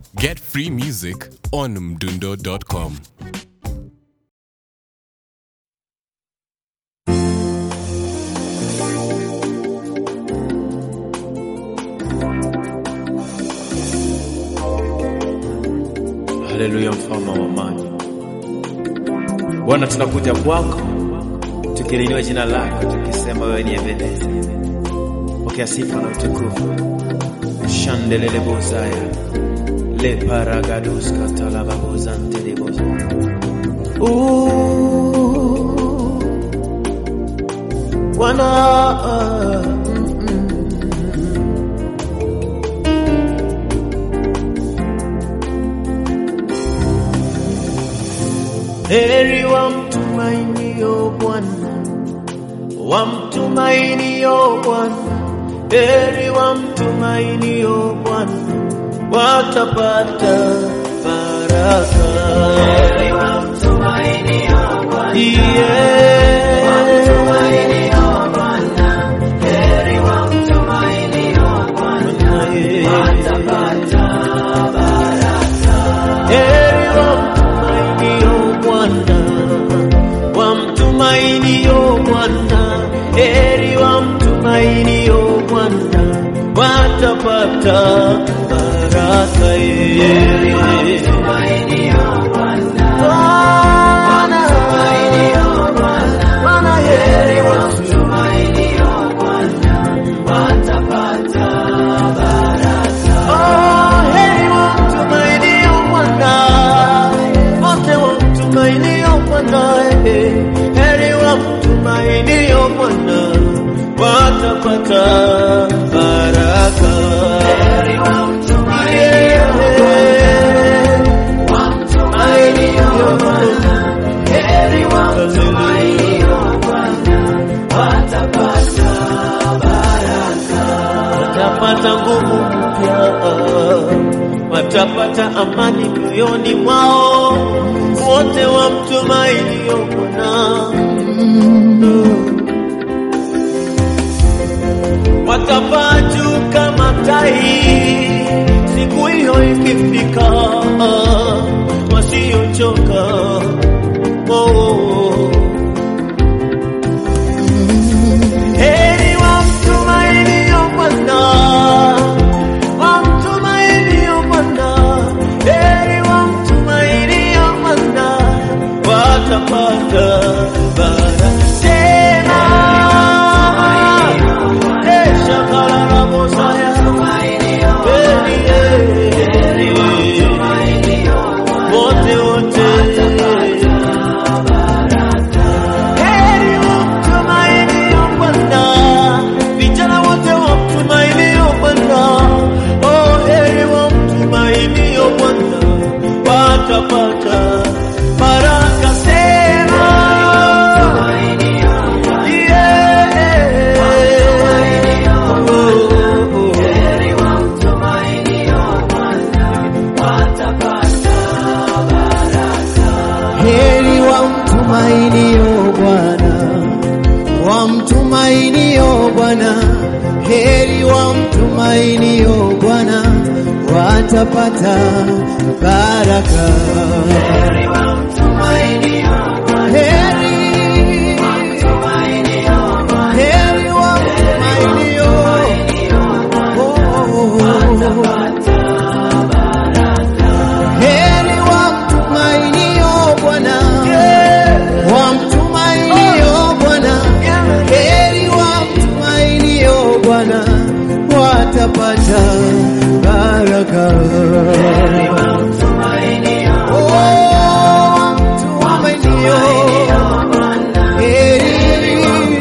Get free music on mdundo.com. Haleluya, mfalme wa amani. Bwana, tunakuja kwako tukiliinua jina lako tukisema wewe ni Ebeneza. Pokea sifa na utukufu. Shandelele bozaya le paragados katalaba bozante de boza. Ooh, Bwana Heri wamtumainio Bwana, wamtumainio Bwana, heri wamtumainio Bwana, watapata baraka. Heri wamtumainio Bwana, yeah. wamtumainio Bwana, heri wamtumainio Bwana, watapata Heri wamtumainio Bwana, wamtumainio Bwana, heri wamtumainio Bwana, watapata baraka. Heri wamtumainio Bwana, Bwana, heri wamtumainio Bwana, watapata Oh, heri wamtumainio Bwana, wote wamtumainio Bwana, eh, heri wamtumainio Bwana, watapata baraka. Heri wamtumainio Bwana, heri wamtumainio Bwana, watapata watapata nguvu mpya, watapata amani moyoni mwao, wote wamtumainio Bwana. Watapaa juu kama tai, siku hiyo ikifika, wasiochoka oh. Heri wamtumainio Bwana, wamtumainio Bwana, heri wamtumainio Bwana, watapata baraka tena. Eh, shakalala bosaya. Heri, heri, wote wote Heri wamtumainio Bwana, vijana wote wamtumainio Bwana. Oh, heri wamtumainio Bwana, watapata baraka tena. Yeah. Oh, oh, oh. Heri wamtumainio Bwana, wamtumainio Bwana, heri wamtumainio Bwana, watapata baraka. Heri, heri wamtumainio, oh, heri wamtumainio Bwana, wamtumainio Bwana, heri wamtumainio Bwana, watapata baraka. Oh, wamtumainio, heri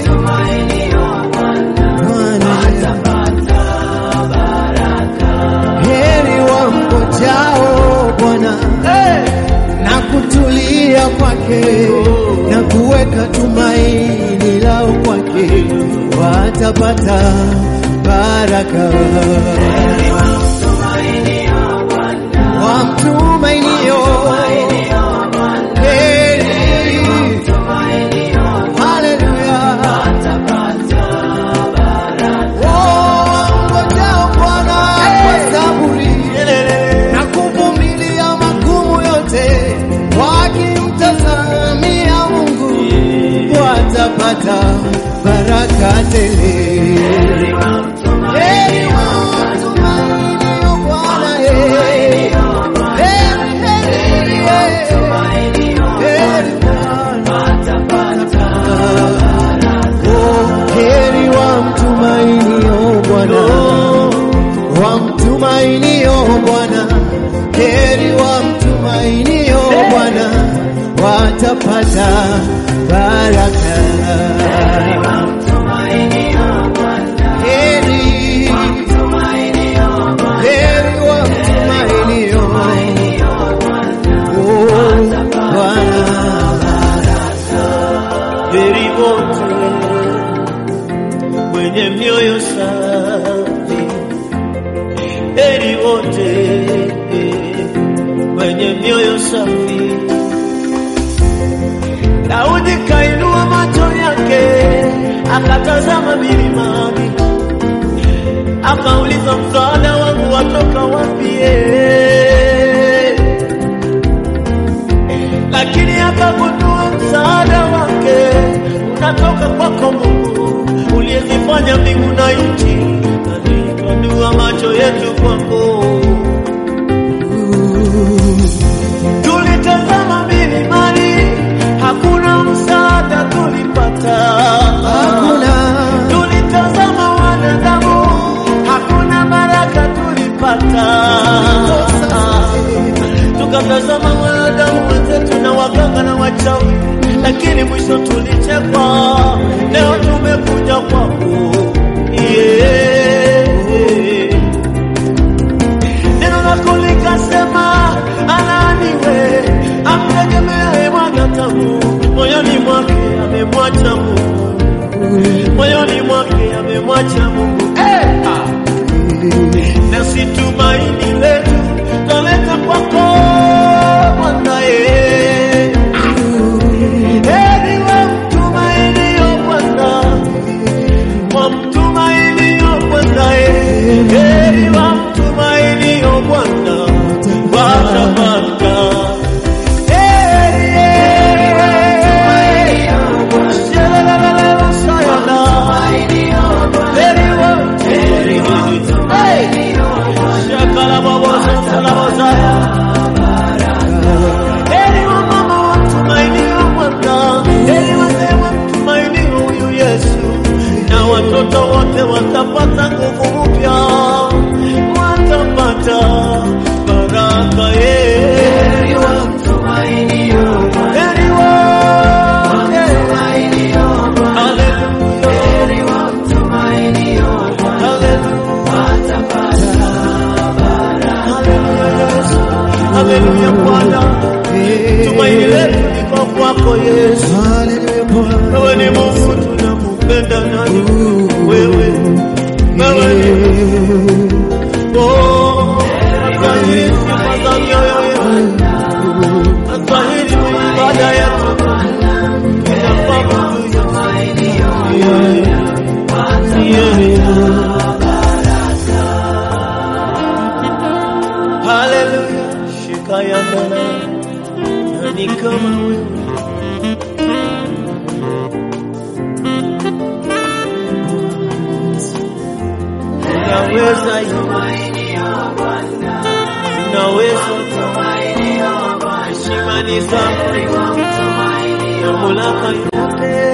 Bwana, heri wamngojao Bwana na kutulia kwake na kuweka tumaini lao kwake, watapata baraka. Wamtumainio heri, haleluya, oh, wamngojao Bwana kwa saburi wamtumainio Bwana watapata baraka. Heri heri wamtumainio Oh, Bwana. heri wote wenye mioyo safi, heri wote wenye mioyo safi. Daudi kainua macho yake akatazama milimani, akauliza msaada wangu watoka wapi? eh? lakini akagundua msaada wake unatoka kwako Mungu uliyezifanya mbingu na nchi. Alipanua macho yetu kwako, tulitazama milimani, hakuna msaada tulipata. Hakuna Tulitazama wanadamu, hakuna baraka tulipata tukatazama wanadamu wenzetu na waganga na wachawi, lakini mwisho tulichekwa. Leo tumekuja kwako, yeah. Neno lako likasema, alaaniwe amtegemeaye mwanadamu, moyoni mwake amemwacha Mungu, moyoni mwake amemwacha Mungu. Eh, ah nasi tumaini letu twaleta kwako Bwana ye. Heri wamtumainio Bwana, wamtumainio Bwana ye. Heri wamtumainio Bwana watapata heri ye. Shalalalalala, sayala. Heri wamtumainio Hey! Shakalababosa, salabosaya. Heri wamama wamtumainio Bwana, heri wazee wamtumainio huyu Yesu, na watoto wote watapata nguvu mpya, watapata baraka ye. Heri wote. Haleluya. Haleluya Bwana, tumaini letu liko kwako Yesu. Haleluya Bwana. Wewe ni Mungu tunakupenda nani? Wewe, wewe ni Oh, astahili sifa za mioyo yetu, astahili ibada yetu, tunapaabudu Yesu. Yeah, yeah. Haleluya, shika ya Bwana, nani kama wewe? Unaweza unaweza heshima ni zako na mamlaka yote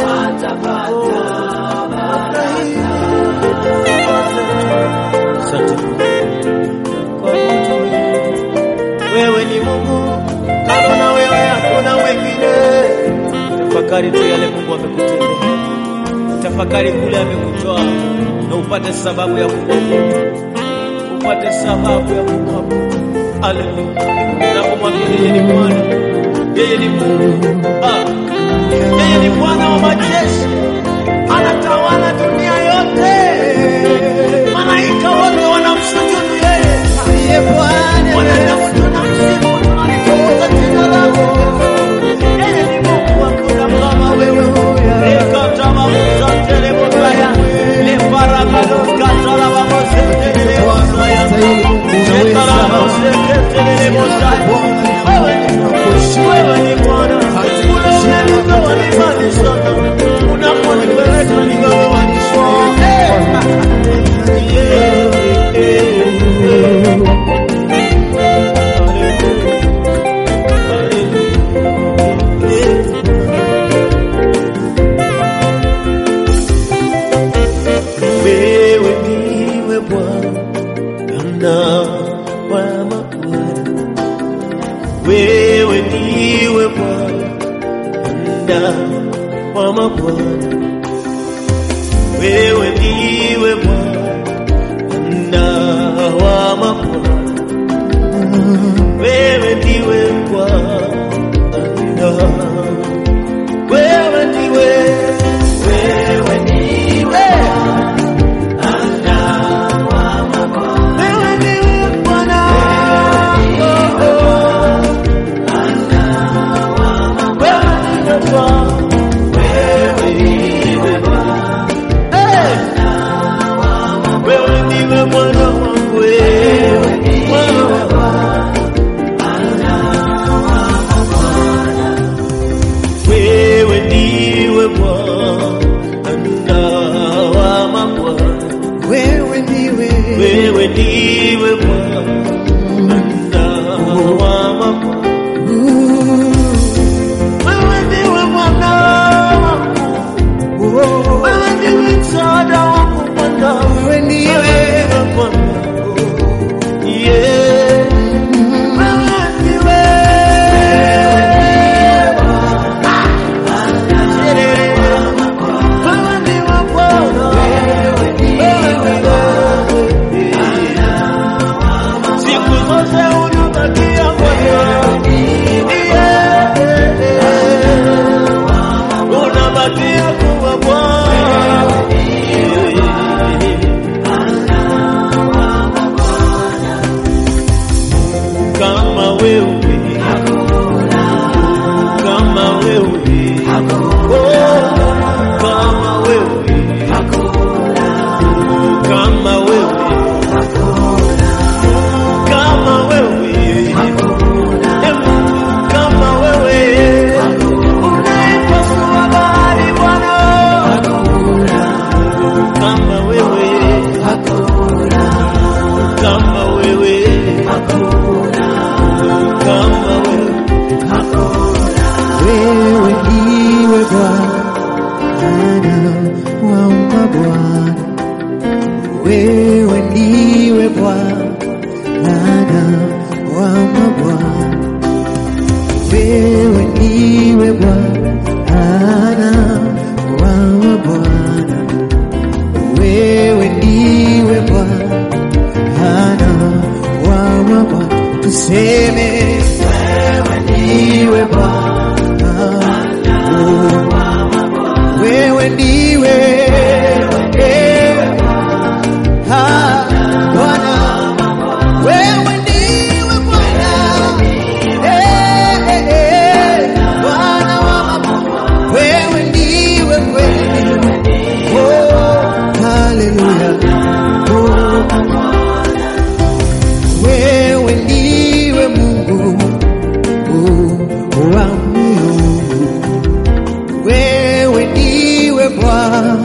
Asante kwa mtu wewe ni Mungu, kama na wewe hakuna mwingine. Tafakari tu yale Mungu amekutendea, tafakari kule amekutoa, na upate sababu ya kumwabudu, upate sababu ya kumwabudu. Haleluya! Unapomwambia yeye ni Bwana, yeye ni Mungu, ah, yeye ni Bwana wa majeshi, anatawala dunia yote, malaika wote wanamsujudu yeye. Ndiye Bwana. Wanadamu tunamsifu, tunalitukuza jina lako. Yeye ni Mungu, hakuna kama wewe. Ekatamamuza telebosaya, leparakadoskatalabamoze telebosaya, shekalamose telebosaya. Wewe ni Mungu, wewe ni Bwana. Unaoneleza walimanisha, unaponipeleka nikawanisha. Eh, eh, eh, eh. Wewe ndiwe Bwana wa mabwana, ndiwe Bwana wa mabwana, wewe ndiwe Bwana wa mabwana, wewe ndiwe Bwana, wewe ndiwe, wewe ndiwe wewe ndiwe Bwana, oh, oh. Wewe ndiwe Bwana wangu wewe, wewe ndiwe Bwana wa mabwana, Wewe ndiwe wewe ndiwe Bwana wa mabwana, wewe ndiwe Bwana wangu, wewe ndiwe msaada wangu Bwana, Wewe ndiwe Bwana, yeah, wewe ndiwe wewe ndiwe Bwana, siku zote unabakia Bwana, yeah, unabakia kuwa Bwana. Kama wewe kama wewe Oh, kama wewe kama wewe kama wewe Eh, kama wewe unaipasua bahari Bwana kama wewe kama wewe kama wewe wewe ndiwe Bwana wa mabwana, wewe ndiwe Bwana wa mabwana, wewe ndiwe Bwana wa mabwana, wewe ndiwe Bwana wa mabwana, tuseme wewe ndiwe Bwana wewe ndiwe eh, ah, Bwana, wewe ndiwe Bwana, eh, eh, eh, Bwana wa mabwana, wewe ndiwe kweli, oh, haleluya, oh, wewe ndiwe Mungu oh, wa miungu wewe ndiwe Bwana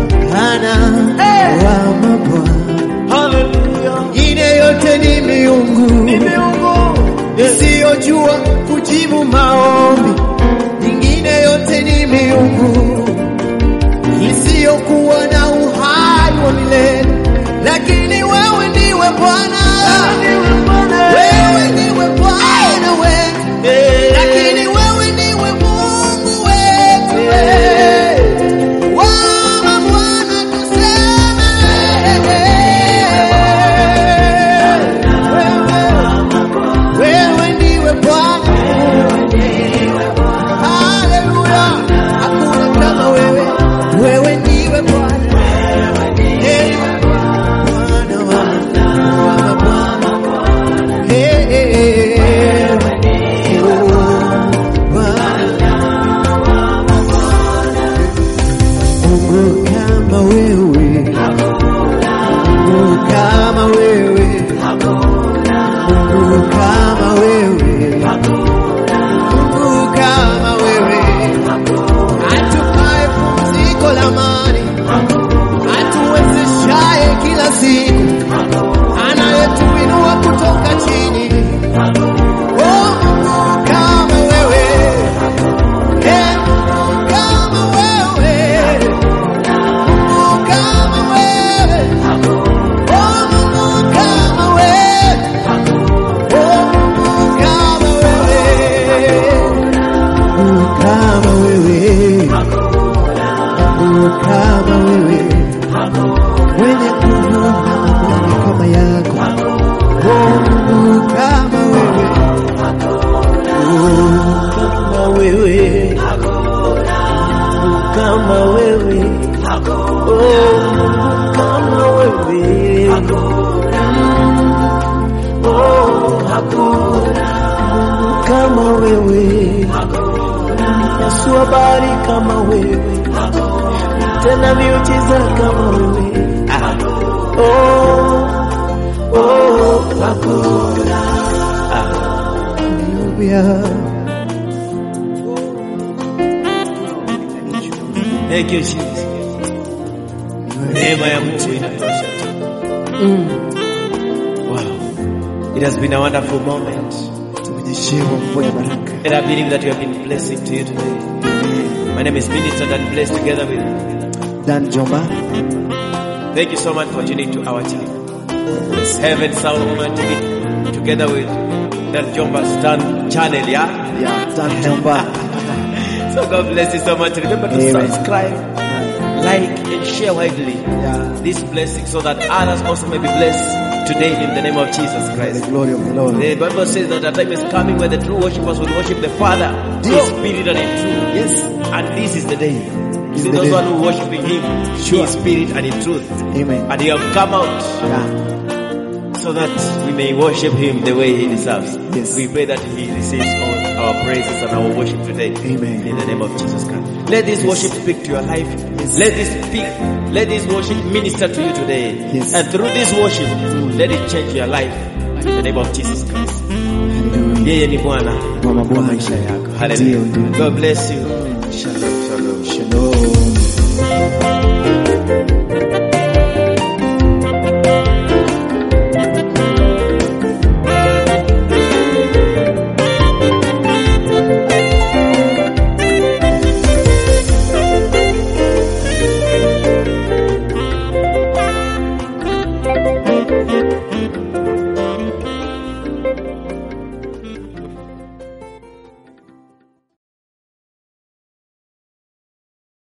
wa mabwana, Hallelujah. ingine yote ni miungu Ni miungu. isiyojua kujibu maombi, ingine yote ni miungu isiyokuwa na uhai wa milele, lakini wewe ndiwe Bwana, wewe ndiwe Bwana wetu Eh, lakini wewe ndiwe Mungu wetu wewe. Bwana Bwana tuseme wewe, wewe ndiwe Bwana Oh, kama wewe. Oh, kama wewe. Yesu habari kama wewe. Tena miujiza kama wewe. Ah. Oh, oh, hakuna. Hallelujah. Thank you Jesus. Neema ya Mungu inatosha tu. Wow. It has been a wonderful moment. Tumenyeshewa mvua ya baraka. And I believe that we have been blessing to you today. My name is Minister Dan Blessed together with Dan Jomba, Thank you so much for tuning to our channel. Heaven Sound Woman TV together with Dan Jomba's Dan channel, yeah? ya Dan Jomba. So God bless you so much. Remember to Amen. subscribe, like, and share widely Yeah. this blessing so that others also may be blessed today in the name of Jesus The Christ. glory of the Lord. The Bible says that a time is coming when the true worshippers will worship the Father in spirit and in truth. Yes. And this is the day. Is See the those day. one who worshiping Him in spirit and in truth. Amen. And He have come out Yeah. so that we may worship Him the way He deserves. Yes. We pray that He receives all our praises and our worship today. Amen. In the name of Jesus Christ. Let this worship speak to your life. Let this speak. Let this worship minister to you today. Yes. And through this worship, let it change your life. In the name of Jesus Christ. Hallelujah. Yeye ni Bwana Wa wa mabwana. maisha yako. Ndio, Hallelujah. ndio. God bless you. Shalom, shalom. Shalom.